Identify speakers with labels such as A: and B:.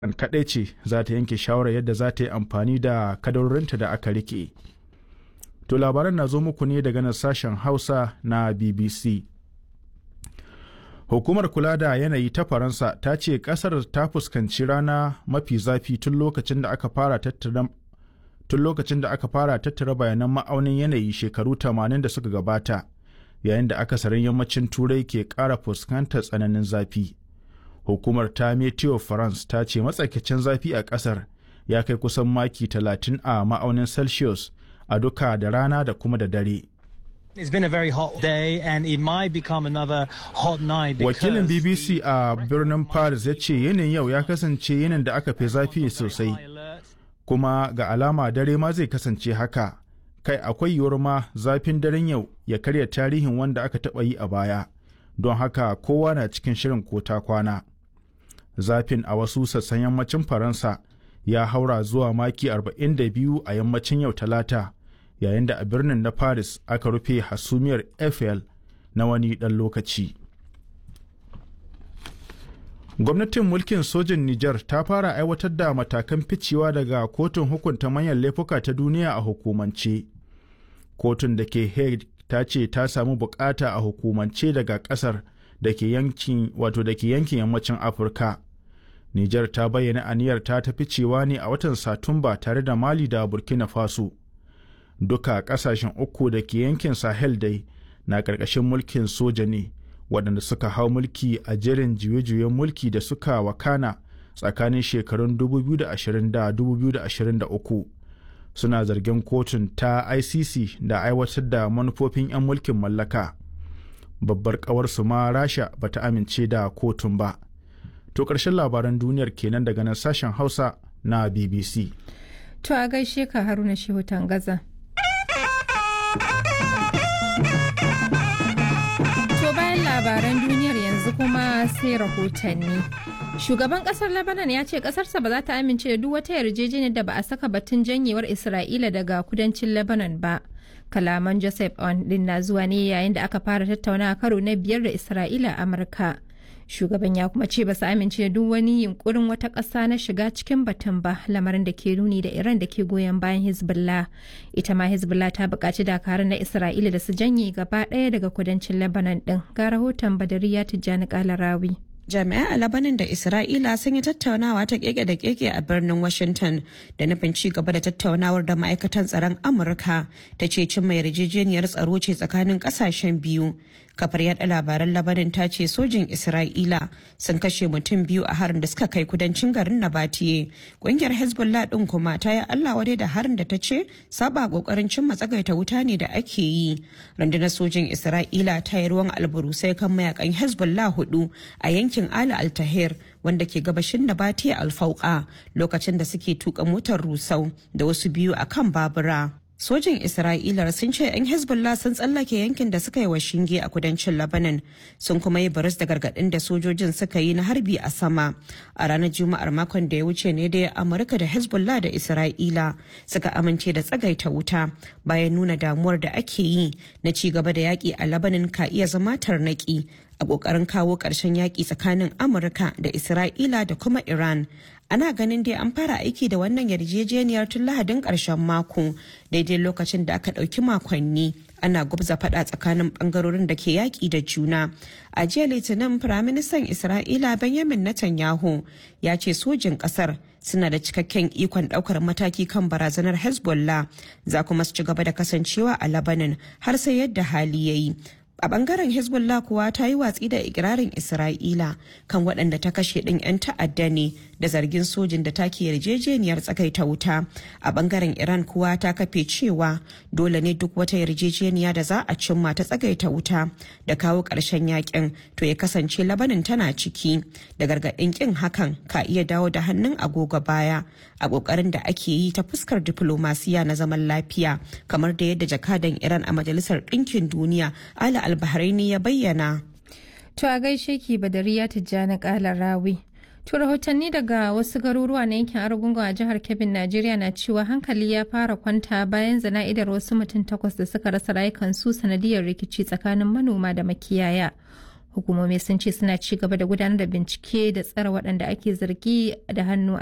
A: an kaɗai ce za ta yanke shawarar yadda za ta yi amfani da kadarorinta da aka rike. To labaran na zo muku ne daga nan sashen Hausa na BBC. Hukumar kula da yanayi ta Faransa ta ce kasar ta fuskanci rana mafi zafi tun lokacin da aka fara tattara tun lokacin da aka fara tattara bayanan ma'aunin yanayi shekaru 80 da suka gabata yayin da akasarin yammacin turai ke ƙara fuskantar tsananin zafi. Hukumar ta Meteo France ta ce matsakaicin zafi a ƙasar ya kai kusan maki 30 a ma'aunin Celsius a duka da rana da kuma da dare.
B: It's been a very hot day and it might become another hot night
A: Wakilin BBC a birnin Paris ya ce yanayin yau ya kasance yanayin da aka fi zafi sosai, kuma ga alama dare ma zai kasance haka. Kai akwai yiwuwar ma zafin daren yau ya karya tarihin wanda aka taɓa yi a baya, don haka kowa na cikin shirin ko ta kwana. Zafin a wasu sassan yammacin Faransa ya haura zuwa maki 42 a yammacin yau talata. yayin da a birnin na paris aka rufe hasumiyar eiffel na wani ɗan lokaci gwamnatin mulkin sojin niger ta fara aiwatar da matakan ficewa daga kotun hukunta manyan laifuka ta duniya a hukumance kotun da ke hague ta ce ta samu bukata a hukumance daga kasar da ke yankin wato da ke yankin yammacin afirka niger ta bayyana aniyar ta ta ficewa ne a watan satumba tare da mali da burkina faso duka kasashen uku da ke yankin sahel dai na ƙarƙashin mulkin soja ne waɗanda suka hau mulki a jerin juye-juyen mulki da suka wakana tsakanin shekarun 2020 da 2023 suna zargin kotun ta icc da aiwatar da manufofin 'yan mulkin mallaka babbar ƙawarsu ma rasha bata amince da kotun ba to ƙarshen labaran duniyar kenan daga nan sashen hausa na bbc
C: to a gaishe ka haruna shehu tangaza labaran duniyar yanzu kuma sai rahotanni. Shugaban kasar Lebanon ya ce kasarsa ba za ta amince da duk wata yarjejeniyar da ba a saka batun janyewar Isra'ila daga kudancin Lebanon ba. Kalaman Joseph On din na zuwa ne yayin da aka fara tattaunawa karo na biyar da Isra'ila a Amurka. Shugaban ya kuma ce ba su amince da duk wani yunkurin wata ƙasa na shiga cikin batun ba lamarin da ke nuni da Iran da ke goyon bayan Hezbollah. Ita ma Hezbollah ta buƙaci dakarun na Isra'ila da su janye gaba ɗaya daga kudancin Lebanon ɗin. Ga rahoton Badariya Tijjani Kalarawi.
D: jami'ai a labanin da isra'ila sun yi tattaunawa ta keke da keke a birnin washington da nufin ci gaba da tattaunawar da ma'aikatan tsaron amurka ta ce cimma yarjejeniyar tsaro ce tsakanin kasashen biyu kafar yada labaran labanin ta ce sojin isra'ila sun kashe mutum biyu a harin da suka kai kudancin garin nabatiye kungiyar hezbollah din kuma ta yi allah wadai da harin da ta ce saba kokarin cimma tsagaita wuta ne da ake yi rundunar sojin isra'ila ta yi ruwan alburusai kan mayakan hezbollah hudu a yankin ali altahir wanda ke gabashin nabatiye alfauka lokacin da suke tuka motar rusau da wasu biyu a kan babura sojin isra'ila sun ce 'yan hezbollah sun tsallake yankin da suka yi wa shinge a kudancin lebanon sun kuma yi baris da gargadin da sojojin suka yi na harbi a sama a ranar juma'ar makon da ya wuce ne da amurka da hezbollah da isra'ila suka amince da tsagaita wuta bayan nuna damuwar da ake yi na ci gaba da yaƙi a lebanon ka iya zama tarnaki a ƙoƙarin kawo ƙarshen yaƙi tsakanin amurka da isra'ila da kuma iran ana ganin dai an fara aiki da wannan yarjejeniyar tun lahadin ƙarshen mako daidai lokacin da aka ɗauki makonni ana gubza faɗa tsakanin ɓangarorin da ke yaƙi da juna a jiya litinin firaministan isra'ila benjamin netanyahu ya ce sojin ƙasar suna da cikakken ikon ɗaukar mataki kan barazanar hezbollah za kuma su ci gaba da kasancewa a labanin har sai yadda hali ya yi a bangaren hezbollah kuwa ta yi watsi da ikirarin isra'ila kan waɗanda ta kashe ɗin 'yan ta'adda ne da zargin sojin da take yarjejeniyar tsakaita wuta a bangaren iran kuwa ta kafe cewa dole ne duk wata yarjejeniya da za a cimma ta tsagaita wuta da kawo ƙarshen yakin to ya kasance labanin tana ciki da gargaɗin ƙin hakan ka iya dawo da hannun agogo baya a ƙoƙarin da ake yi ta fuskar diflomasiya na zaman lafiya kamar da yadda jakadan iran a majalisar ɗinkin duniya ala albahraini ya bayyana
C: To a gaishe ki Badariya Tijjani Kala Rawi. To rahotanni daga wasu garuruwa na yankin Argungun a jihar Kebbi Najeriya na cewa hankali ya fara kwanta bayan zana'idar wasu mutum takwas da suka rasa rayukansu sanadiyar rikici tsakanin manoma da makiyaya. hukumomi sun ce suna ci gaba da gudanar da bincike da tsare waɗanda ake zargi da hannu